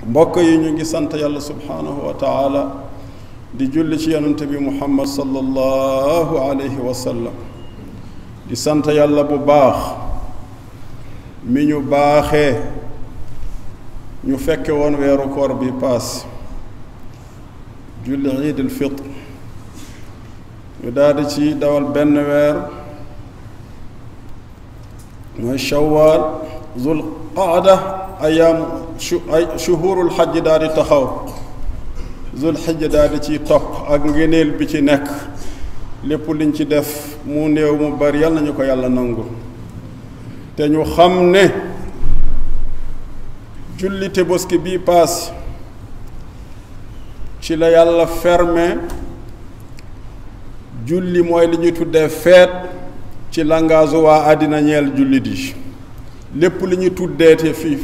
mbokk yi ñu ngi sant yàlla subhaanahu wa taala di julli ci yonente bi muhammad sallallahu alayhi wa sallam di sant yàlla bu baax mi ñu baaxee ñu fekke woon weeru koor bi paas julli iidul fitr ñu daldi ci dawal benn weer mooy shawaal zul qaada ayaam ay shuhurul xajj daal di taxaw zul xijj daal di ciy topp ak ngeneel bi ci nekk lépp liñ ci def mu néew mu bari yal nañu ko yàlla nangul te ñu xam ne julli Tabaski bii paas ci la yàlla fermé julli mooy li ñuy tuddee feet ci langage waa àddina ñeel jullit yi lépp li ñuy tuddeete fii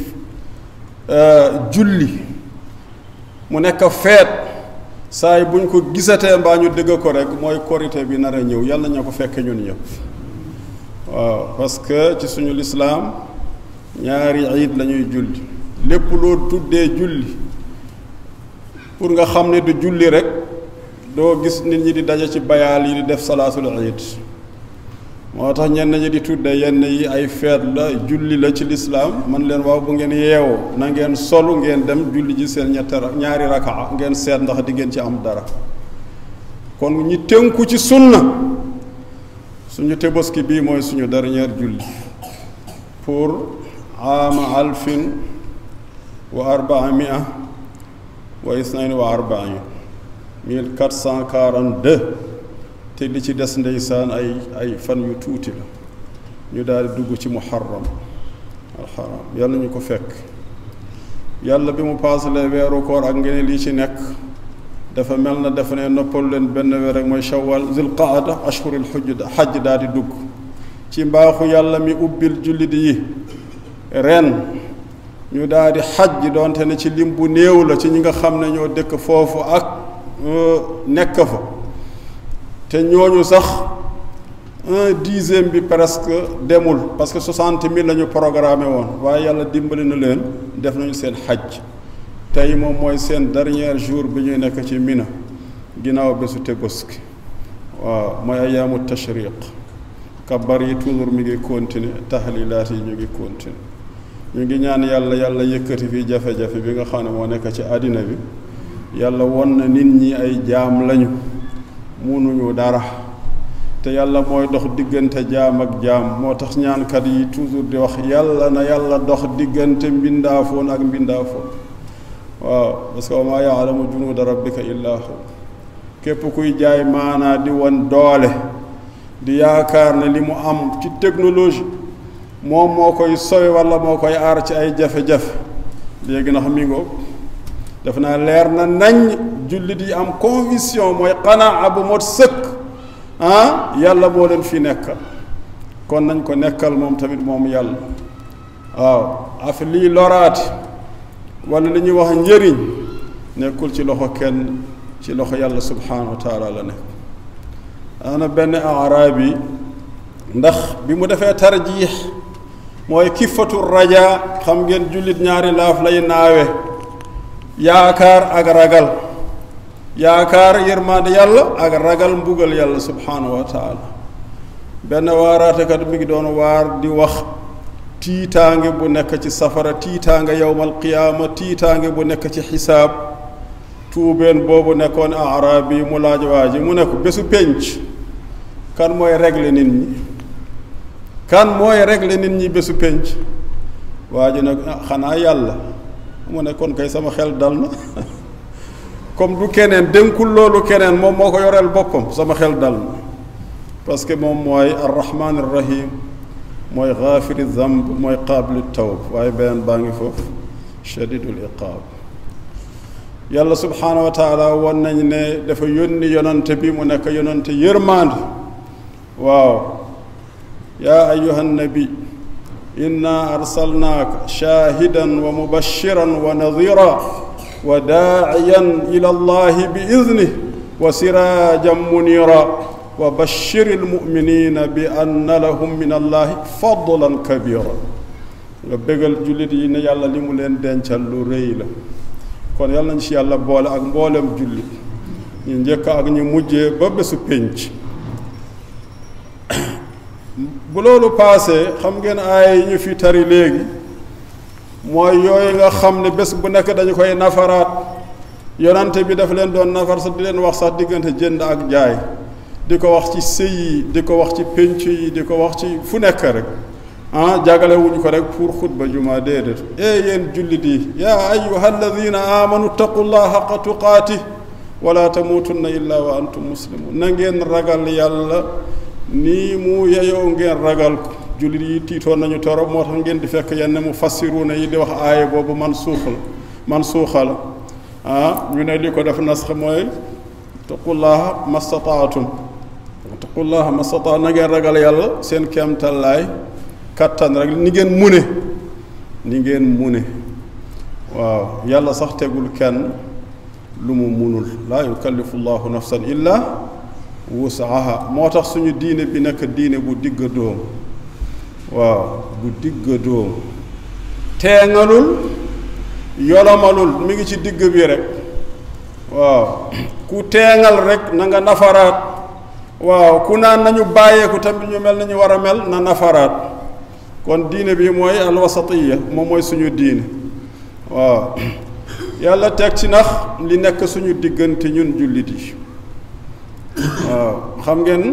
julli mu nekk feet saa yi buñ ko gisatee mbaa ñu dëgg ko rek mooy korité bi nar a ñëw yàlla na ko fekke ñun ñëpp waaw parce que ci suñu lislaam ñaari iid la ñuy julli lépp loo tuddee julli pour nga xam ne du julli rek doo gis nit ñi di daje ci bayaal yi di def salaatul iid moo tax ñenn ñi di tudde yenn yi ay feet la julli la ci lislaam man leen waaw bu ngeen yeewoo na ngeen solu ngeen dem julli ji seen ñette ñaari rakaa ngeen seet ndax di ngeen ci am dara kon ñi tënku ci sunna suñu Tabaski bii mooy suñu dernière julli pour aama alfin wa arbaa mia wa isnayn wa arbain mille quatre cent quarante-deux te li ci des ndeysaan ay ay fan yu tuuti la ñu daal di dugg ci muharram alxaram yàlla ñu ko fekk yàlla bi mu paasalee weeru koor ak ngeen lii ci nekk dafa mel na dafa ne noppal leen benn weer rek mooy shawal zul qaada ashhuril xujj xajj daal di dugg ci mbaaxu yàlla mi ubbil jullit yi ren ñu daal di xajj doonte ne ci lim bu néew la ci ñi nga xam ne ñoo dëkk foofu ak nekk fa te ñooñu sax un dixième bi presque demul parce que soixante mille la ñu programmé woon waaye yàlla dimbali na leen def nañu seen xaj tey moom mooy seen dernier jour bi ñuy nekk ci Mina ginnaaw bésu Tabaski waaw mooy ayaamu tashriq kabar yi toujours mi ngi continuer tahlilaat yi ñu ngi continuer ñu ngi ñaan yàlla yàlla yëkkati fii jafe-jafe bi nga xam ne moo nekk ci àddina bi yàlla won na nit ñi ay jaam lañu munuñu dara te yàlla mooy dox diggante jaam ak jaam moo tax ñaankat yi toujours di wax yàlla na yàlla dox diggante mbindaafoon ak mbindaafoon waaw parce que wa maa yaalamu junuuda rabbika illaa hu képp kuy jaay maanaa di won doole di yaakaar ne li mu am ci technologie moom moo koy sowe walla moo koy aar ci ay jafe-jafe léegi ndax mi ngoog def naa leer na nañ jullit yi am conviction mooy qanaa bu mot sëkk ah yàlla moo leen fi nekkal kon nañ ko nekkal moom tamit moom yàlla waaw af lii loraati wala li ñuy wax njëriñ nekkul ci loxo kenn ci loxo yàlla subhaanahu wa taala la nekk ana benn araab yi ndax bi mu defee tarjiix mooy kifatu raja xam ngeen jullit ñaari laaf lay naawe yaakaar ak ragal yaakaar yërmande yàlla ak ragal mbugal yàlla subhaanahu wa taala benn waaraatekat mi ngi doon waar di wax tiitaange bu nekk ci safara tiitaange yowmal qiyaama tiitaange bu nekk ci xisaab tuubeen boobu nekkoon araab yi mu laaj waa ji mu ne ko bésu pénc kan mooy régler nit ñi kan mooy régler nit ñi bésu pénc waa ji nag xanaa yàlla mu ne kon kay sama xel dal na comme du keneen dénkul loolu keneen moom moo ko yoreel boppam sama xel dal na parce que moom mooy arrahman arrahim mooy gaafiri zamb mooy qaabili tawb waaye beneen baa ngi foofu shadidul iqaab yàlla subhaanahu wa taala won nañ ne dafa yónni yonante bi mu nekk yonante yërmande waaw yaa ayuha nabi inna arsalnaaka shaahidan wa mubashiran wa nadira wa daaciyan ila allahi bi idnih wa siraajan munira wa bashiri almuminina bi anna lahum min allahi fadlan kabira nga bégal jullit yi ne yàlla li mu leen dencal lu rëy la kon yàlla nañ ci yàlla boole ak mboolem julli ñu njëkk ak ñu mujjee ba bésu pénc bu loolu paasee xam ngeen aaya yi ñu fi tari léegi mooy yooyu nga xam ne bés bu nekk dañu koy nafaraat yonante bi dafa leen doon nafar sax di leen wax sax diggante jënd ak jaay di ko wax ci sëy yi di ko wax ci pénc yi di ko wax ci fu nekk rek ah jagale wuñ ko rek pour xutba juma déedéet e yéen jullit yi yaa ayuha alladina amanu taqullaha xaqa tuqaati wala tamuutunna illa wa antum muslimun na ngeen ragal yàlla nii mu yeyoo ngeen ragal ko jullit yi tiitoon nañu torop moo tax ngeen di fekk yenn mu fassiruuna yi di wax aaya boobu man suuxal man suuxal ah ñu ne li ko def nasx mooy taqullaha mastataatum taqullaha mastataa na ngeen ragal yàlla seen kéemtallaay kattan rek ni ngeen mune ni ngeen mune waaw yàlla sax tegul kenn lu mu munul laa yukallifu llahu nafsan illa wusaha moo tax suñu diine bi nekk diine bu digg dóom waaw bu digg dóom teengalul yolomalul mi ngi ci digg bi rek waaw ku teengal rek na nga nafaraat waaw ku naan nañu bàyyeeku tamit ñu mel nañu war a mel na nafaraat kon diine bi mooy alwasatiya moom mooy suñu diine waaw yàlla teg ci nax li nekk suñu diggante ñun jullit yi waaw xam ngeen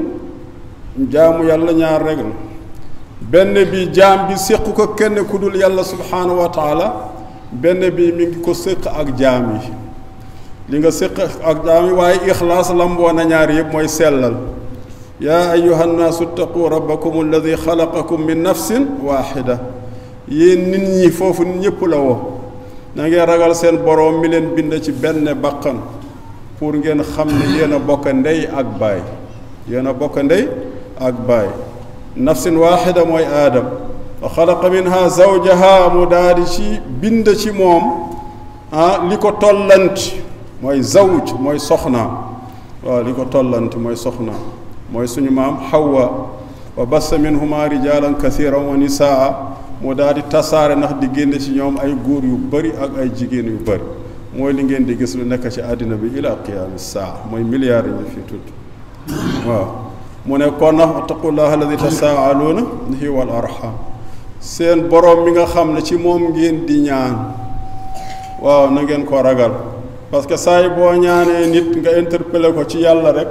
jaamu yàlla ñaar rek la benn bi jaam bi séq ko kenn ku dul yàlla subhaanahu wa taala benn bi mi ngi ko séq ak jaam yi li nga séq ak jaam yi waaye ixlaas lamboo na ñaar yëpp mooy sellal yaa ayuha nnaasu ttaqu rabbakum alladi xalaqakum min nafsin waaxida yéen nit ñi foofu nit ñëpp la woo na ngeen ragal seen boroom mi leen bind ci benn baqan pour ngeen xam ne yéen a bokk ndey ak baay yéen a bokk ndey ak baay nafsin waaxida mooy aadam wa xalaqa minha zawjaha mu daal di ci bind ci moom ah li ko tollanti mooy zawj mooy soxna waaw li ko tollanti mooy soxna mooy suñu maam xawwa wa bassa minhuma rijalan kathiran wa nisaa mu daal di tasaare ndax di génne ci ñoom ay góor yu bëri ak ay jigéen yu bëri mooy li ngeen di gis lu nekk ci àddina bi ila qiyaami saa mooy milliards yi ñu fi tudd waaw mu ne kon nag wattaqullaha alladi tasaaluuna bihi wal arham seen boroom mi nga xam ne ci moom ngeen di ñaan waaw na ngeen ko ragal parce que saa yi boo ñaanee nit nga interpellé ko ci yàlla rek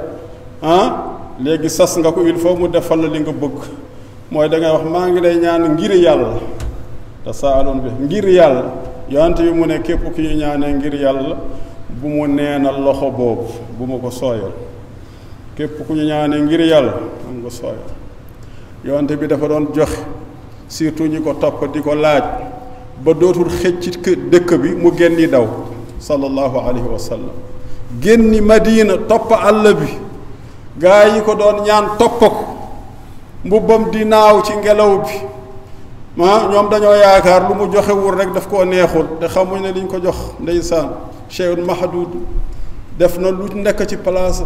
ah léegi sas nga ko il faut mu defal la li nga bëgg mooy da ngay wax maa ngi lay ñaan ngir yàlla tasaaluun bi ngir yàlla yonent bi mu ne képp ki ñu ñaanee ngir yàlla bu mu neenal loxo boobu bu ma ko sooyal képp ku ñu ñaanee ngir yàlla am nga sooyal yonent bi dafa doon joxe surtout ñi ko topp di ko laaj ba dootul xëj ci dëkk bi mu génni daw sallallahu alayhi wa sallam génni madina topp àll bi gaa yi ko doon ñaan topp ko mbubbam di naaw ci ngelaw bi ah ñoom dañoo yaakaar lu mu joxewul rek daf koo neexul te xamuñ ne liñ ko jox ndeysaan cheyun mahdud def na lu nekk ci place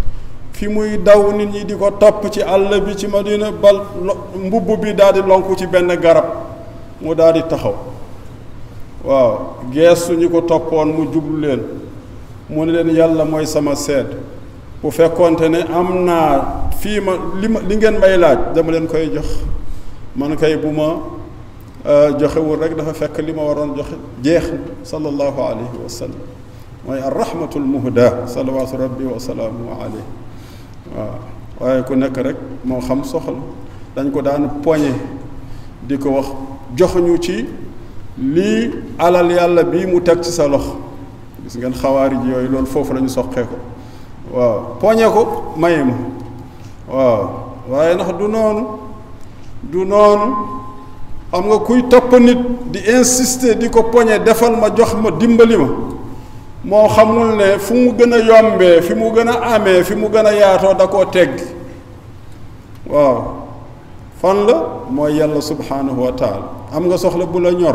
fi muy daw nit ñi di ko topp ci àll bi ci madina bal mbubb bi daal di lonku ci benn garab mu daal di taxaw waaw geestu ñi ko toppoon mu jublu leen mu ne leen yàlla mooy sama seet bu fekkoonte ne am naa fii ma li ma li ngeen may laaj dama leen koy jox man kay bu ma joxewul rek dafa fekk li ma waroon joxe jeex na sallallahu alayhi wa sallam mooy arrahmatul muhda salawaatu rabbi wa salaamu alayhi waaw waaye ku nekk rek moo xam soxla dañ ko daan poñe di ko wax joxuñu ci lii alal yàlla bii mu teg ci sa loxo gis ngeen xawaari ji yooyu loolu foofu la ñu soqee ko waaw poñe ko maye ma waaw waaye ndax du noonu du noonu xam nga kuy topp nit di insister di ko poñe defal ma jox ma dimbali ma moo xamul ne fu mu gën a yombee fi mu gën a amee fi mu gën a yaatoo da koo tegg waaw fan la mooy yàlla subhanahu wa taala am nga soxla bu la ñor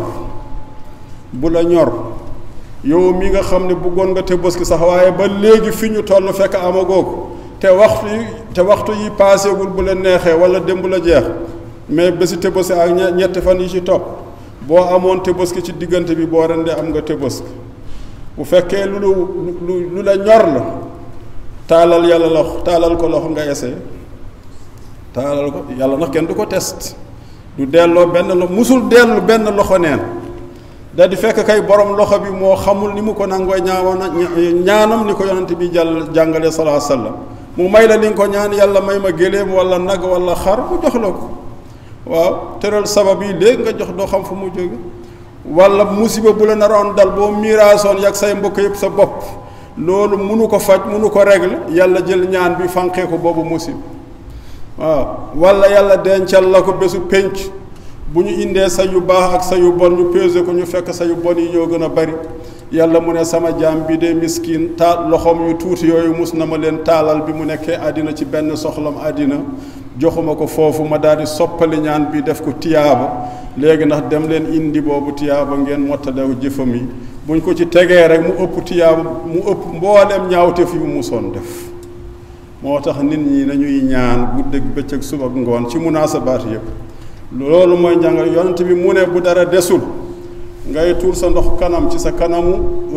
bu la ñor yow mi nga xam ne bëggoon nga te bës ki sax waaye ba léegi fi ñu toll fekk amagoo ko te waxtu yi te waxtu yi paaseegul bu la neexee wala démb la jeex mais bési tëbësi ak ñetti fan yi ci topp boo amoon tëbëski ci diggante bi boo rendee am nga tëbëski bu fekkee lu lu lu la ñor la taalal yàlla loxo taalal ko loxo nga essayé taalal ko yàlla nag kenn du ko test du delloo benn lo musul dellu benn loxo neen da di fekk kay borom loxo bi moo xamul ni mu ko nangoo ñaawoon ñaanam ni ko yonent bi jàll jàngale salaa sallam mu may la li nga ko ñaan yàlla may ma géléem wala nag wala xar mu jox la ko waaw tëral sabab yi léegi nga jox doo xam fu mu jóge wala musiba bu la naroon dal boo miiraasoon yàgg say mbokk yëpp sa bopp loolu munu ko faj munu ko régler yàlla jël ñaan bi fanqee ko boobu musiba waaw wala yàlla dencal la ko bésu pénc bu ñu indee sa yu baax ak sa yu bon ñu pesé ko ñu fekk sa yu bon yi ñoo gën a bari yàlla mu ne sama jaam bi de miskin taal loxoom yu tuuti yooyu mus na ma leen taalal bi mu nekkee àddina ci benn soxlam àddina joxuma ko foofu ma daal di soppali ñaan bi def ko tiyaaba léegi ndax dem leen indi boobu tiyaaba ngeen mottalew jëfam yi buñ ko ci tegee rek mu ëpp tiyaaba mu ëpp mbooleem ñaawteef yu mu musoon def moo tax nit ñi nañuy ñaan guddeeg bëccëg suba ak ngoon ci munaasabaat yëpp loolu mooy njàngal yonent bi mu ne bu dara desul ngay tuur sa ndox kanam ci sa kanamu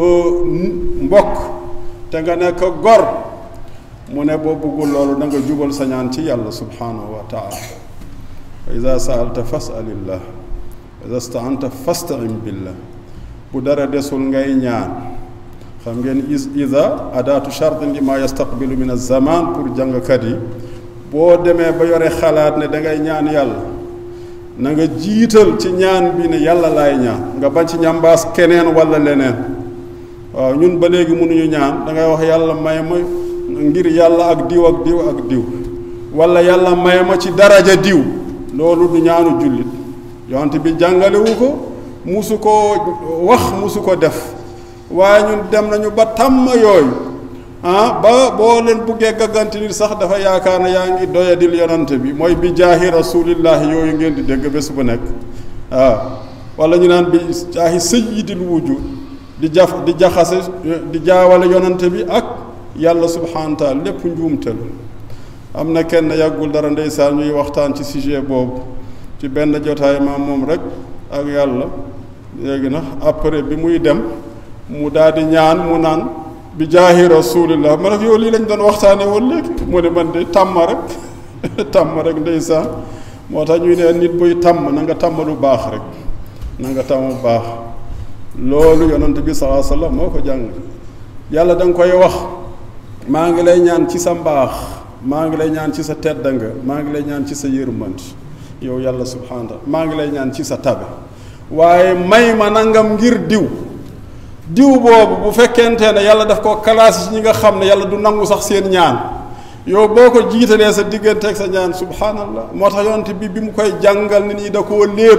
mbokk te nga nekk gor mu ne boo bëggul loolu da nga jubal sa ñaan ci yàlla subhanahu wa taala wa ida saalta fasalillah wa ida staanta fastain billah bu dara desul ngay ñaan xam ngeen ida adaatu chartin li ma yastaqbilu min alzaman pour jàngkat yi boo demee ba yore xalaat ne da ngay ñaan yàlla na nga jiital ci ñaan bi ne yàlla laay ñaan nga bañ ci ñambaas keneen wala leneen waaw ñun ba léegi mënuñu ñaan da ngay wax yàlla may ma ngir yàlla ak diw ak diw ak diw wala yàlla may ma ci daraja diw loolu du ñaanu jullit yonte bi jàngalewu ko musu ko wax musu ko def waaye ñun dem nañu ba tàmm yooyu ah ba boo leen buggee gàgganti nit sax dafa yaakaar ne yaa ngi doyadil yonante bi mooy bi jaahi rasulillahi yooyu ngeen di dégg bés bu nekk waaw wala ñu naan bi jaahi sayyidil wujud di jaf di jaxase di jaawale yonante bi ak yàlla subhanahu wa taala lépp njuumte la am na kenn yàggul dara ndeysaan ñuy waxtaan ci sujet boobu ci benn jotaay maam moom rek ak yàlla léegi nag après bi muy dem mu daal di ñaan mu naan bi jaahi rasulillah ma ne ko yow lii lañ doon waxtaanee woon léegi mu ne man de tàmm rek tàmm rek ndeysaan moo tax ñuy ne nit buy tàmm na nga tàmm lu baax rek na nga tàmm lu baax loolu yonent bi salaa sallam moo ko jàng yàlla da nga koy wax maa ngi lay ñaan ci sa mbaax maa ngi lay ñaan ci sa tedd nga maa ngi lay ñaan ci sa yërmande yow yàlla subhaana maa ngi lay ñaan ci sa tabe waaye may ma nangam ngir diw diw boobu bu fekkente ne yàlla daf koo classé ci ñi nga xam ne yàlla du nangu sax seen ñaan yow boo ko jiitalee sa diggante ak sa ñaan subhanallah moo tax yonent bi bi mu koy jàngal nit ñi da koo léeb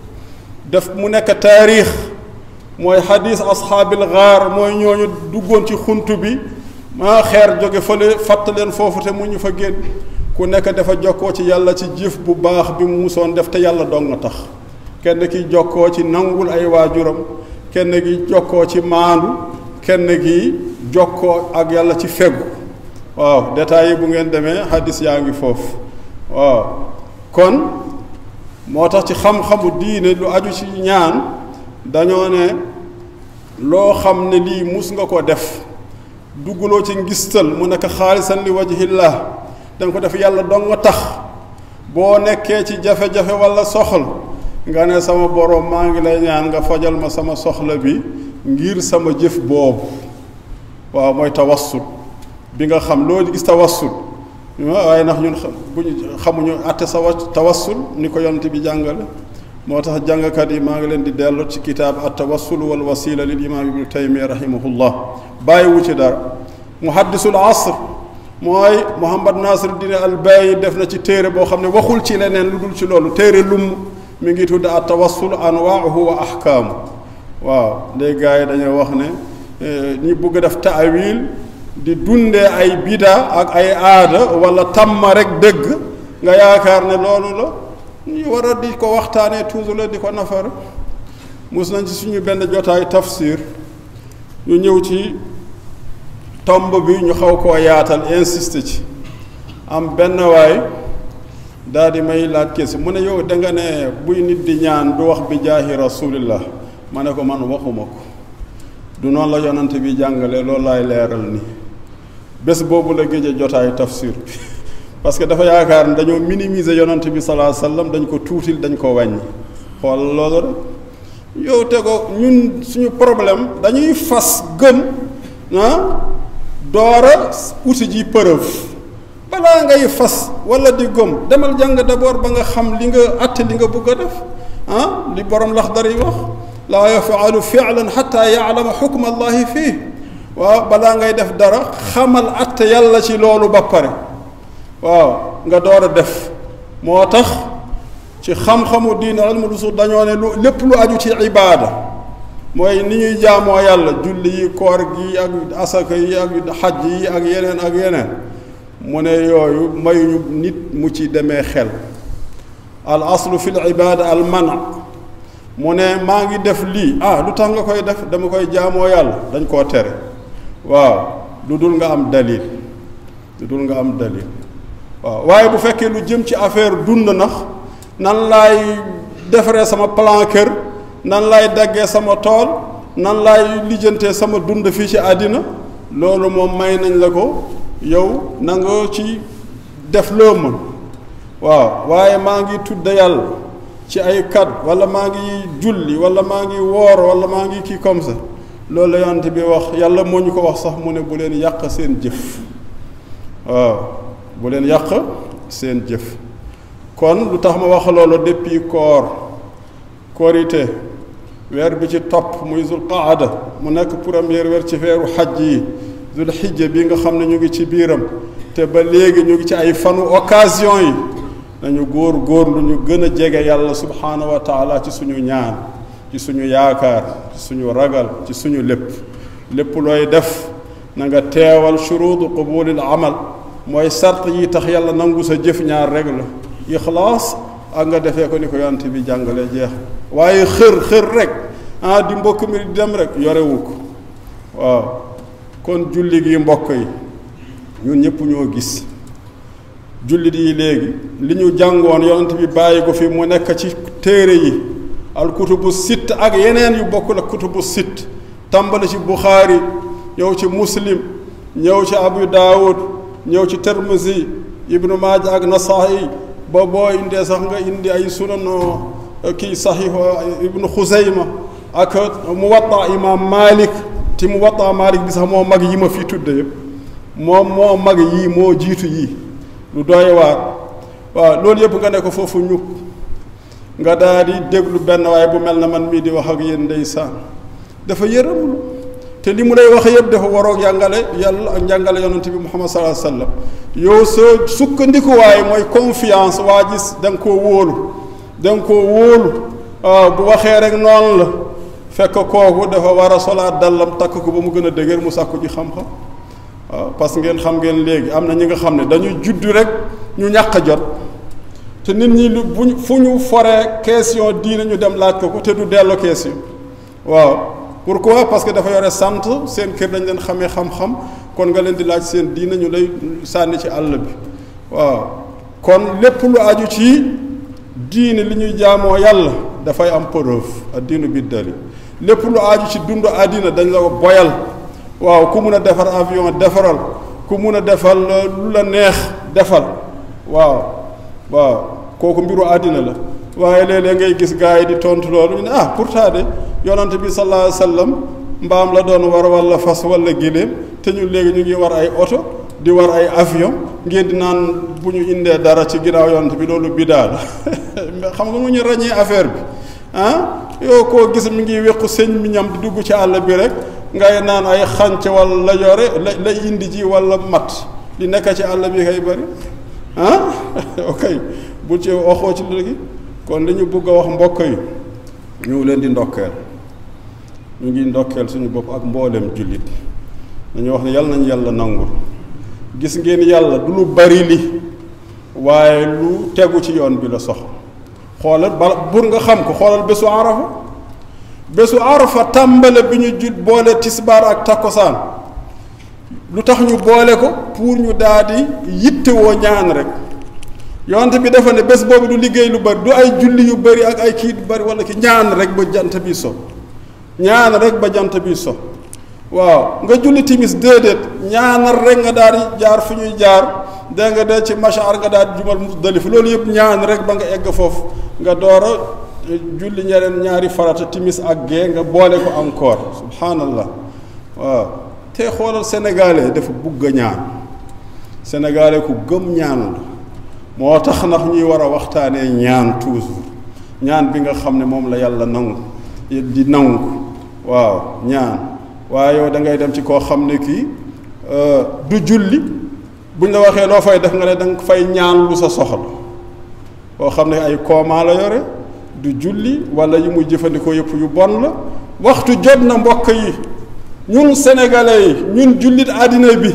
def mu nekk taarix mooy xadis ashaabil gaar mooy ñooñu duggoon ci xunt bi maa xeer jóge fële fatt leen foofu te mu ñu fa génn ku nekk dafa jokkoo ci yàlla ci jëf bu baax bi mu musoon def te yàlla dong nga tax kenn ki jokkoo ci nangul ay waajuram kenn gi jokkoo ci maandu kenn gi jokkoo ak yàlla ci feggu waaw détails yi bu ngeen demee hadis yaa ngi foofu waaw kon moo tax ci xam-xamu diine lu aju ci ñaan dañoo ne loo xam ne lii mus nga ko def dugguloo ci ngistal mu nekk xaalisan li wajhillah danga ko def yàlla dong nga tax boo nekkee ci jafe-jafe walla soxla nga ne sama borom maa ngi lay ñaan nga fajal ma sama soxla bi ngir sama jëf boobu waaw mooy tawassul bi nga xam loolu gis tawassul waaye ndax ñun bu ñu xamuñu àtte sa wa tawassul ni ko yonent bi jàngale moo tax jàngkat yi maa ngi leen di dellu ci kitaab at tawassul wal wasila lil imaam ibnu taymiya rahimahullah bàyyiwu ci dara muhaddisul asr mooy muhammad nasiruddin al bayi def na ci téere boo xam ne waxul ci leneen lu dul ci loolu téere lum mi ngi tudd at tawassul anwaahu wa ahkaamu waaw léegi gars yi dañoo wax ne ñi bëgg def taawil di dundee ay bida ak ay aada wala tamma rek dëgg nga yaakaar ne loolu la ñu war a di ko waxtaanee toujours la di ko nafar mus nañ ci suñu benn jotaay tafsir ñu ñëw ci tomb bi ñu xaw koo yaatal insiste ci am benn waay daal di may laaj kesi mu ne yow da nga ne buy nit di ñaan du wax bi jaahi rasulillah ma ne ko man waxuma ko du noonu la yonante bi jàngale loolu laay leeral ni bés boobu la géej a jotaay tafsir bi parce que dafa yaakaar ne dañoo minimiser yonante bi salaa sallam dañ ko tuutil dañ ko wàññi xool loolu rek yow te ko ñun suñu problème dañuy fas gëm ah doora uti ji preuve balaa ngay fas wala di gëm demal jàng d'abord ba nga xam li nga àtte li nga bëgg a def ah li borom laxdar yi wax laa yafaalu fi'lan xatta yaalama xukma allahi fii waaw balaa ngay def dara xamal àtte yàlla ci loolu ba pare waaw nga door a def moo tax ci xam-xamu diine ilmul usul dañoo ne lu lépp lu aju ci ibaada mooy ni ñuy jaamoo yàlla julli yi koor gi ak asaka yi ak xaj yi ak yeneen ak yeneen mu ne yooyu mayuñu nit mu ci demee xel al aslu fi l ibaada al mana mu ne maa ngi def lii ah lu tax nga koy def dama koy jaamoo yàlla dañ koo tere waaw lu dul nga am dalil lu dul nga am dalil waaw waaye bu fekkee lu jëm ci affaire dund nax nan laay defaree sama plan kër nan laay daggee sama tool nan laay lijjantee sama dund fii ci àddina loolu moom may nañ la ko yow na nga ci def loo mën waaw waaye maa ngi tudd yàlla ci ay kat wala maa ngi julli wala maa ngi woor wala maa ngi kii comme ça loolu la yonent bi wax yàlla moo ñu ko wax sax mu ne bu leen yàq seen jëf waaw bu leen yàq seen jëf kon lu tax ma wax loolu depuis koor korité weer bi ci topp muy zul qaada mu nekk première weer ci weeru xaj yi zul xijja bi nga xam ne ñu ngi ci biiram te ba léegi ñu ngi ci ay fanu occasion yi nañu góor góor lu ñu gën a jege yàlla subhaanahu wa taala ci suñu ñaan ci suñu yaakaar ci suñu ragal ci suñu lépp lépp looy def na nga teewal shuruudu qubulil amal mooy sart yi tax yàlla nangu sa jëf ñaar rek la ixlaas ak nga defee ko ni ko yonent bi jàngale jeex waaye xër xër rek ah di mbokk mi di dem rek yorewu ko waaw kon julli gi mbokk yi ñun ñëpp ñoo gis jullit yi léegi li ñu jàngoon yonent bi bàyyi ko fi mu nekk ci téere yi al kutubu sitt ak yeneen yu bokkul ak kutubu sitt tàmbali ci buxaari ñëw ci muslim ñëw ci abu daawud ñëw ci termisi ibnu maaja ak nasaayi ba boo indee sax nga indi ay sunan kii saxiix ibnu xuseyma ak muwatta imam malik ti muwatta malik bi sax moo mag yi ma fi tudde yëpp moom moo mag yii moo jiitu yii lu doy waar waaw loolu yëpp nga ne ko foofu ñukk nga daal di déglu benn waaye bu mel na man mii di wax ak yéen ndeysaan dafa yërëmlu te li mu lay wax yëpp dafa waroog jàngale yàlla ak njàngale yonent bi muhammad sallallahu alayhi wasallam yow sa sukkandikuwaay mooy confiance waa gis da nga koo wóolu da nga koo wóolu waaw bu waxee rek noonu la fekk kooku dafa war a solaat dallam takk ko ba mu gën a dëgër mu sàkku ji xam-xam waaw parce que ngeen xam ngeen léegi am na ñi nga xam ne dañuy judd rek ñu ñàkk a jot te nit ñi lu buñ fu ñu foree question diine ñu dem laaj ko ko te du delloo question waaw pourquoi parce que dafa yore sant seen kër dañ leen xamee xam-xam kon nga leen di laaj seen diine ñu lay sànni ci àll bi waaw kon lépp lu aju ci diine li ñuy jaamoo yàlla dafay am preuve ak diinu bi dali lépp lu aju ci dund àddina dañ la ko boyal waaw ku mun a defar avion defaral ku mun a defal lu la neex defal waaw waaw kooku mbiru àddina la waaye léeg-léeg ngay gis gars yi di tontu loolu ñu ne ah pourtant de yonante bi sallallahu alayhi wa sallam mbaam la doon war wala fas wala giléem te ñun léegi ñu ngi war ay oto di war ay avion ngeen di naan bu ñu indee dara ci ginnaaw yonante bi loolu bidaa la xam nga mu ñu ràññee affaire bi ah yow koo gis mi ngi wéqu sëñ mi ñam di dugg ci àll bi rek ngay naan ay xànc wala la yore la lay indi ji wala mat li nekk ci àll bi kay bëri ah ok bul ci waxoo ci léegi kon li ñu bëgg a wax mbokk yi ñu leen di ndokkeel ñu ngi ndokkeel suñu bopp ak mboolem jullit dañu wax ne yàlla nañu yàlla nangul gis ngeen yàlla du lu bari li waaye lu tegu ci yoon bi la sox xoolal bala bur nga xam ko xoolal bésu arafa bésu arafa tàmbale bi ñu jut boole tisbaar ak takkosaan lu tax ñu boole ko pour ñu daal di yittewoo ñaan rek yonte bi dafa ne bés boobu du liggéey lu bari du ay julli yu bari ak ay kii yu bari wala ki ñaan rek ba jant bi so ñaan rek ba jant bi so waaw nga julli timis déedéet ñaanal rek nga daal di jaar fi ñuy jaar dégg nga de ci machar nga daal di jumal Muzdalifa loolu yëpp ñaan rek ba nga egg foofu nga door a julli ñeneen ñaari farata timis ak gee nga boole ko encore subhanallah waaw te xoolal sénégalais dafa bugg a ñaan sénégalais ku gëm ñaan la moo tax ndax ñuy war a waxtaanee ñaan toujours ñaan bi nga xam ne moom la yàlla nangu di nangu waaw ñaan waaye yow da ngay dem ci koo xam ne kii du julli buñ la waxee loo fay def nga ne da nga fay ñaan lu sa soxla koo xam ne ay koomaa la yore du julli wala yi muy jëfandikoo yëpp yu bon la waxtu jot na mbokk yi ñun sénégalais yi ñun jullit àddina bi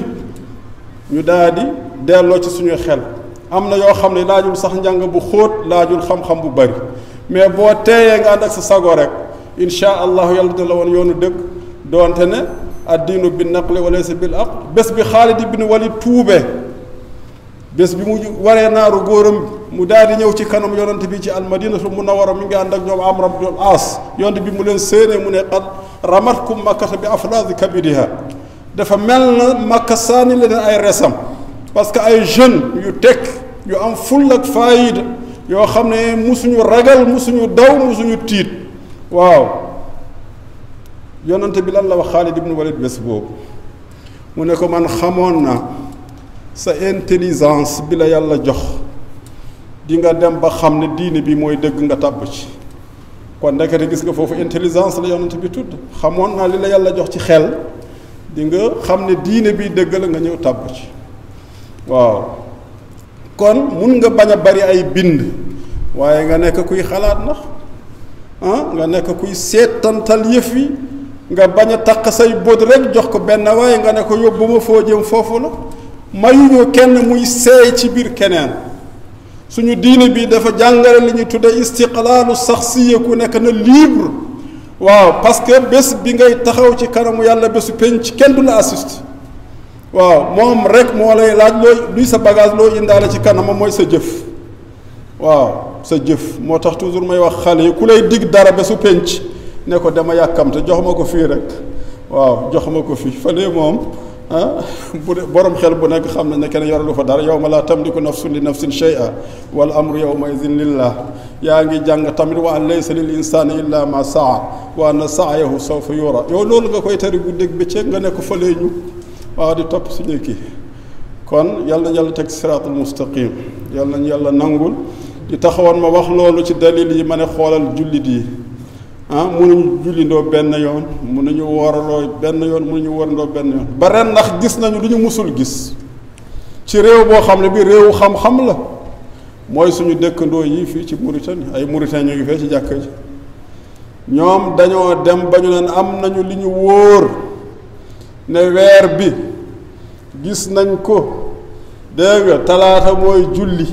ñu daal di delloo ci suñu xel am na yoo xam ne laajul sax njàng bu xóot laajul xam-xam bu bari mais boo teeyee nga ànd ak sa sago rek insha allahu yàlla dina la woon yoonu dëgg doonte ne addiinu bi naqli wa laysa bil aql bés bi Xaalid ibn Walid tuubee bés bi mu waree naaru góoram mu daal di ñëw ci kanam yonent bi ci almadinatu munawwara mi ngi ànd ak ñoom Amr ibn al-As yonent bi mu leen séenee mu ne qad ramatkum makkata bi aflaazi kabidiha dafa mel na makka saani leen ay resam parce que ay jeunes yu tekk yu am full ak faayida yoo xam ne musuñu ragal musuñu daw musuñu tiit waaw yonante bi lan la wax Xaalid ibn Walid bés boobu mu ne ko man xamoon na sa intelligence bi la yàlla jox di nga dem ba xam ne diine bi mooy dëgg nga tàbb ci kon ndekete gis nga foofu intelligence la yonante bi tudd xamoon naa li la yàlla jox ci xel di nga xam ne diine bi dëgg la nga ñëw tàbb ci waaw kon mun nga bañ a bari ay bind waaye nga nekk kuy xalaat ndax ah nga nekk kuy seetantal yëf yi nga bañ a takk say bët rek jox ko benn waaye nga ne ko yóbbu ma foo jëm foofu la mayuñu kenn muy seey ci biir keneen suñu diine bi dafa jàngale li ñuy tudde istiqlaalu saxsiya ku nekk na libre waaw parce que bés bi ngay taxaw ci kanamu yàlla bésu penc kenn du la assiste waaw moom rek moo lay laaj looy luy sa bagage loo indaale ci kanamam mooy sa jëf waaw sa jëf moo tax toujours may wax xale yi ku lay dig dara bésu penc ne ko dama yàkkamte jox ma ko fii rek waaw jox ma ko fii fële moom ah bu de borom xel bu nekk xam nañ ne kenn yoralu fa dara yow ma laa tamliku nafsun li nafsin shay'a wal amru yawma idin lillah yaa ngi jàng tamit wa an laysa lil insani illa ma saa wa anna sa'yahu sawfa yura yow loolu nga koy tari guddeeg bëccëg nga nekk fële ñu waaw di topp suñu kii kon yàlla yàlla teg siraatul mustaqim yàlla nañu yàlla nangul di taxawoon ma wax loolu ci dalil yi ma ne xoolal jullit yi ah mënuñu jullindoo benn yoon mënuñu wooraloo benn yoon mënuñu woorandoo benn yoon ba ren ndax gis nañu lu ñu musul gis ci réew boo xam ne bi réewu xam-xam la mooy suñu dëkkandoo yi fii ci Mauritanie ay Mauritanie ñu ngi fee ci jàkka ji ñoom dañoo dem ba ñu leen am nañu li ñu wóor ne weer bi gis nañ ko dégg nga talaata mooy julli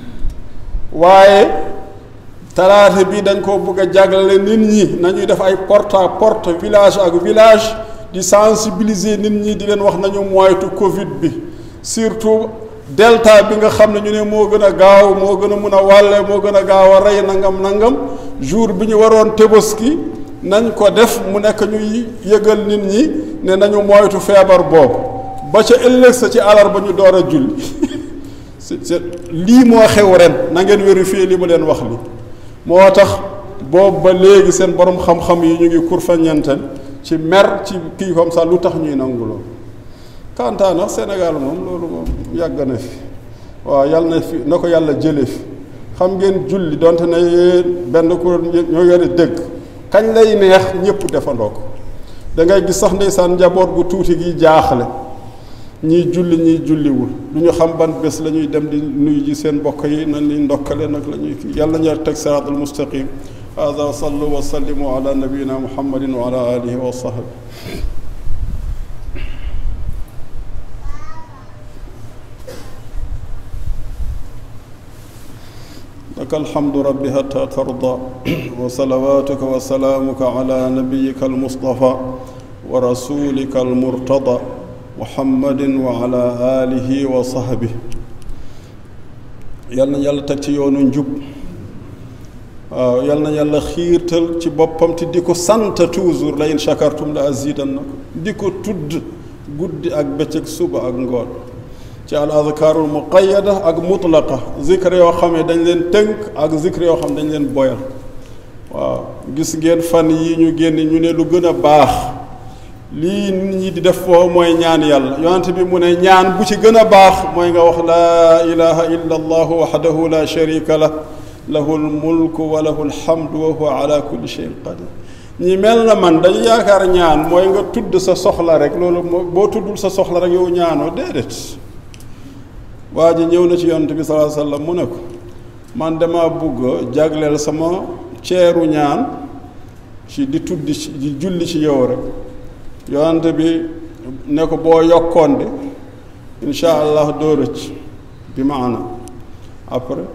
waaye talaata bi dañ ko bëgg a jaglale nit ñi nañuy def ay porte à porte village ak village di sensibiliser nit ñi di leen wax nañu moytu Covid bi surtout delta bi nga xam ne ñu ne moo gën a gaaw moo gën a mun a wàlle moo gën a gaaw a rey nangam nangam jour bi ñu waroon Tabaski nañ ko def mu nekk ñuy yëgal nit ñi ne nañu moytu feebar boobu ba ca ëllëg sa ci alarba ñu door a julli c'est lii moo xew ren na ngeen vérifier li mu leen wax li moo tax boobu ba léegi seen borom xam-xam yi ñu ngi kurfañanten ci mer ci kii comme ça lu tax ñuy nangu loolu kantaa nag Sénégal moom loolu moom yàgg na fi waaw yàlla na fi na ko yàlla jële fi xam ngeen julli donte ne yéen benn kuréel ñoo yore dëgg kañ lay neex ñëpp defandoo ko da ngay gis sax ndeysaan njaboot gu tuuti gi jaaxle ñii julli ñii julliwul lu ñu xam ban bés la ñuy dem di nuyu ji seen mbokk yi nañ li ndokkale nag la ñuy kii yàlla ñu teg siraatal mustaqim hada wa sallu wa sallimu ala nabiyina muhammadin wa ala alihi wa sahbi لك الحمد رب حتى ترضى وصلواتك وسلامك على نبيك المصطفى ورسولك المرتضى محمد وعلى آله وصحبه yàlla na yàlla teg ci yoonu njub waaw yal na yàlla xiirtal ci boppam te di ko sant toujours la in shakartum la azidannakum di ko tudd guddi ak bëccëg suba ak ngoon ci al adkaarul muqayyada ak mutlaqa zikr yoo xam ne dañ leen tënk ak zikr yoo xam ne dañ leen boyal waaw gis ngeen fan yi ñu génn ñu ne lu gën a baax lii nit ñi di def foofu mooy ñaan yàlla yonent bi mu ne ñaan bu ci gën a baax mooy nga wax laa ilaha illa allahu waxdahu la sharika lah lahu lmulku wa lahu lhamdu wa huwa ala kulli cheyin qadir ñi mel na man dañu yaakaar ñaan mooy nga tudd sa soxla rek loolu boo tuddul sa soxla rek yow ñaanoo déedéet waa ji ñëw na ci yonent bi salaa sallam mu ne ko man dama bugg jagleel sama ceeru ñaan ci di tudd ci di julli ci yow rek yonent bi ne ko boo yokkoon de insha allah doo rëcc bi maana après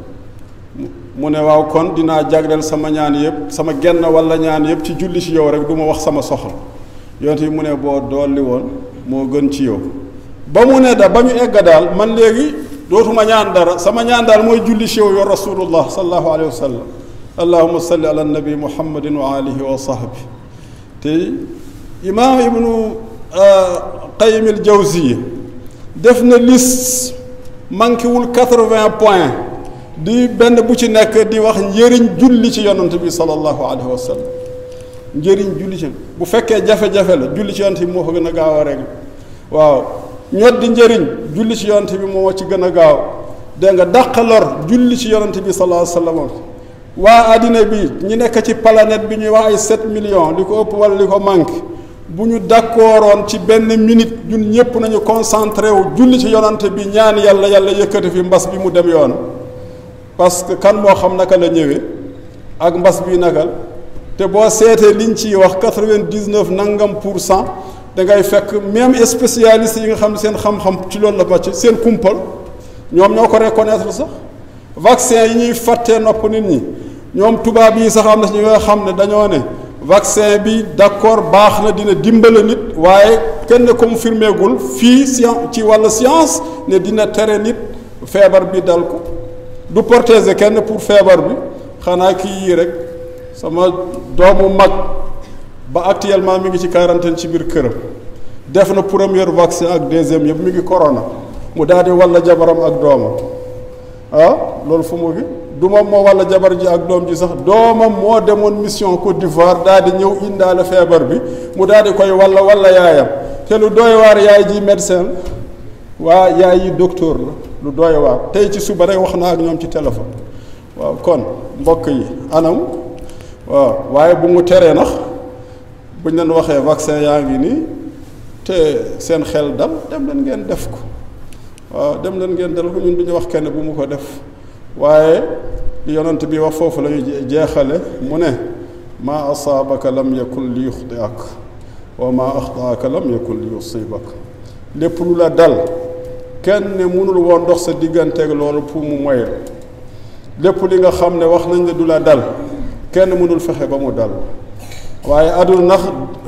mu ne waaw kon dinaa jagleel sama ñaan yëpp sama genn walla ñaan yëpp ci julli ci yow rek du ma wax sama soxla yonent bi mu ne boo dolli woon moo gën ci yow ba mu ne da ba ñu egg daal man léegi dootuma ñaan dara sama ñaan daal mooy julli ci yow yow rasulullah sallallahu alayhi wa sallam allahuma salli ala nabi muhammadin wa alihi wa sahbi te imaam ibnu qayim al jawziya def na liste manqué wul quatre-vingts points di benn bu ci nekk di wax njëriñ julli ci yonant bi sallallahu alayhi wa sallam njëriñ julli ci bu fekkee jafe-jafe la julli ci yonant bi moo ko gën a gaaw a rek waaw ñod di njëriñ julli ci yonant bi moo ci gën a gaaw dégg nga dàq lor julli ci yonant bi sallallahu alayhi wa sallam waa àddina bi ñi nekk ci planète bi ñuy wax ay sept millions li ko ëpp wala li ko manqué bu ñu d'accordoon ci benn minute ñun ñëpp nañu concentré wu julli ci yonante bi ñaan yàlla yàlla yëkkati fi mbas bi mu dem yoon parce que kan moo xam naka la ñëwee ak mbas bi naka te boo seetee liñ ciy wax quatre-vingt-dix-neuf nangam pour cent da ngay fekk même spécialiste yi nga xam ne seen xam-xam ci loolu la màcc seen kumpal ñoom ñoo ko reconnaître sax vaccin yi ñuy fàttee nopp nit ñi ñoom tubaab yi sax am na ñi nga xam ne dañoo ne vaccin bi d'accord baax na dina dimbale nit waaye kenn confirmé gul fii science ci wàllu science ne dina tere nit feebar bi dal ko du protéger kenn pour feebar bi xanaa kii yii rek sama doomu mag ba actuellement mi ngi ci quarantaine ci biir këram def na premier vaccin ak deuxième yëpp mi ngi corona mu daal di walla jabaram ak doomam ah loolu fu mu gi du moom moo walla jabar ji ak doom ji sax doomam moo demoon mission Côte d'Ivoire daal di ñëw indaale feebar bi mu daal di koy walla walla yaayam te lu doy waar yaay ji médecin waa yaay yi docteur la lu doy waar tey ci suba rek wax naa ak ñoom ci téléphone waaw kon mbokk yi anam waaw waaye bu mu teree nax buñ leen waxee vaccin yaa ngi nii te seen xel dal dem leen ngeen def ko waaw dem leen ngeen dal ko ñun du ñu wax kenn bu mu ko def waaye li yonent bi wax foofu la ñu jeexale mu ne maa asaabaka lam yakun li yuxtiak wa maa axtaaka lam yakun li yusibak lépp lu la dal kenn ne mënul woon dox sa digganteeg loolu pour mu moy lépp li nga xam ne wax nañ ne du la dal kenn mënul fexe ba mu dal waaye adul nax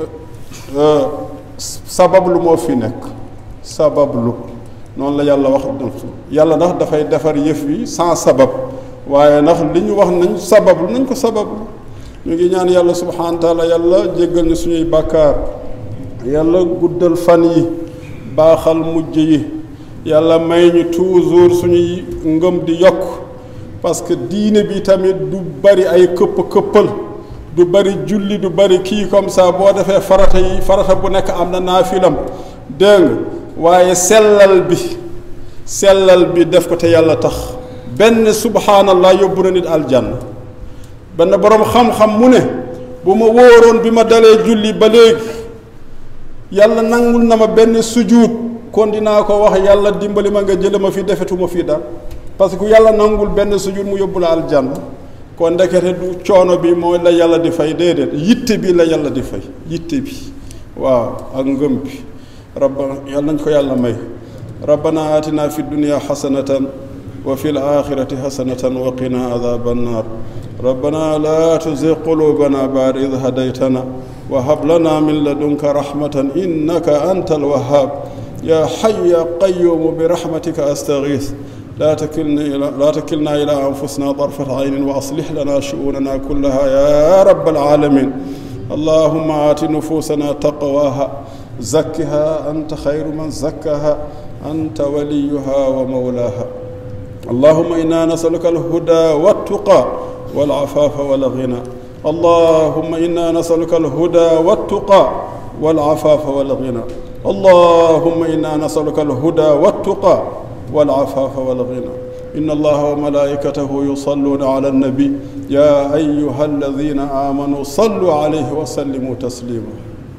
sabablu moo fi nekk sabablu noonu la yàlla wax yàlla ndax dafay defar yëf yi sans sabab waaye ndax li ñu wax nañ sabablu nañ ko sabablu ñu ngi ñaan yàlla subhanahu wa taala yàlla jéggal ñu suñuy bàkkaar yàlla guddal fan yi baaxal mujj yi yàlla may ñu toujours suñuy ngëm di yokk parce que diine bi tamit du bari ay këpp këppal du bari julli du bari kii comme ça boo defee farata yi farata bu nekk am na naafilam dégg nga waaye sellal bi sellal bi def ko te yàlla tax benn subhaanallah yóbbu na nit aljanna benn boroom xam-xam mu ne bu ma wóoroon bi ma dalee julli ba léegi yàlla nangul na ma benn sujuut kon dinaa ko wax yàlla dimbali ma nga jële ma fi defetuma fii daal parce que yàlla nangul benn sujuut mu yóbbu la aljanna kon ndekete du coono bi mooy la yàlla di fay déedéet yitte bi la yàlla di fay yitte bi waaw ak ngëm bi rabbana yàlla nañ ko yàlla may rabbana atina fi dunia xasanatan wa fi alaxirati xasanatan wa qina adaba annar rabbana la tuzig qulubana baad id hadaytana wa hab lana min ladunka rahmatan innaka anta alwahhab ya xay ya qayumu bi rahmatika astaghith لا تكلنا إلى لا تكلنا إلى أنفسنا طرفة عين وأصلح لنا شؤوننا كلها يا رب العالمين اللهم آت نفوسنا تقواها زكها أنت خير من زكاها أنت وليها ومولاها اللهم إنا نسألك الهدى والتقى والعفاف والغنى اللهم إنا نسألك الهدى والتقى والعفاف والغنى اللهم إنا نسألك الهدى والتقى والعفاف والغنى إن الله وملائكته يصلون على النبي يا أيها الذين آمنوا صلوا عليه وسلموا تسليما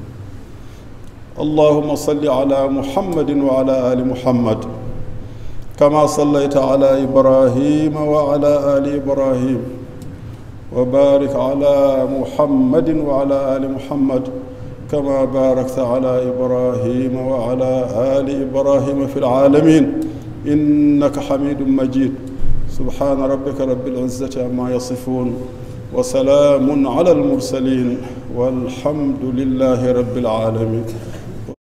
اللهم صل على محمد وعلى آل محمد كما صليت على إبراهيم وعلى آل إبراهيم وبارك على محمد وعلى آل محمد كما باركت على إبراهيم وعلى آل إبراهيم في العالمين إنك حميد مجيد سبحان ربك رب العزة عما يصفون وسلام على المرسلين والحمد لله رب العالمين